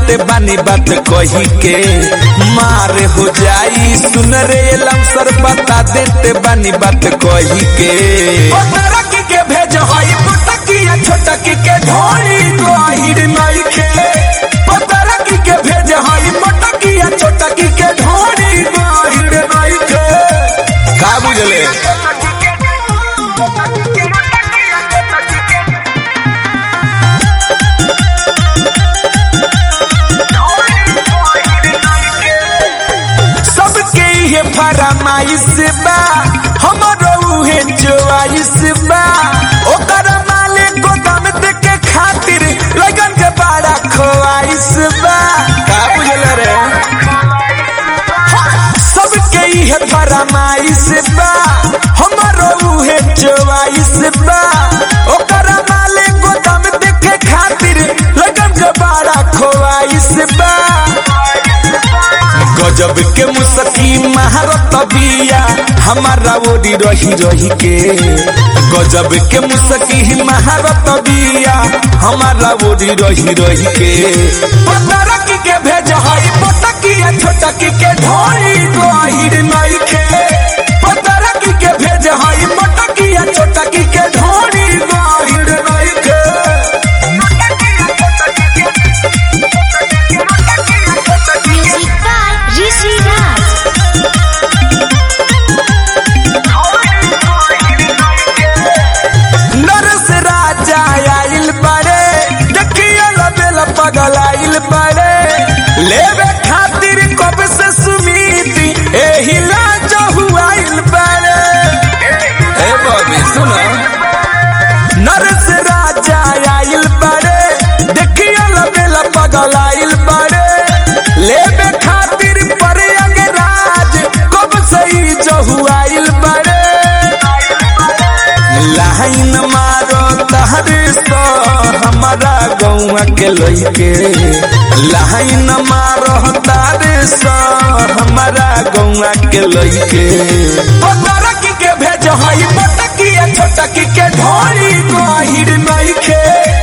देते बानी बात कही के मार हो जाई सुन रे लमसर बता देते बानी बात कही के पतरकी के भेज हई पुटकिया छोटकी के ढोली गहिर नहीं खे पतरकी के भेज हई मोटकिया छोटकी के ढोली गहिर नहीं खे का बुझले सबके ये फरमाइश बा हमरो उहे चॉइस बा ओकर माले को दम के खातिर लगन के बड़ा ख्वाइश बा का बुझल रे सबके ये फरमाइश बा हमरो उहे चॉइस बा ओकर माले को दम के खातिर लगन के बड़ा ख्वाइश बा गजब के मुसकी महारत बिया हमारा ओरी रही रही के गजब के मुसकी महारत बिया हमारा ओरी रही रही के पतरकी के भेज हई पटकिया छोटकी के ढोली गहिर नहीं खे पतरकी के भेज हई पटकिया छोटकी के ढोली गहिर नहीं खे Music by Rishi Raj. नरस राजा आइल बड़े देखिए लबेल पगल आइल बड़े लेवे खातिर कब से सुमीति एही लाज हुआइल बड़े ए बॉबी सुनो नरस राजा आइल बड़े देखिए लबेल पगल आइल बड़े लेवे खातिर पर अंगराज कब से ही जहुआइल बड़े लाइन मारो तहरे सो हमारा गौआ के लइके लाइन मारो तारे सो हमारा गौआ के लइके पतरकी के भेज हई पटकिया छोटकी के ढोली गहिर नहीं खे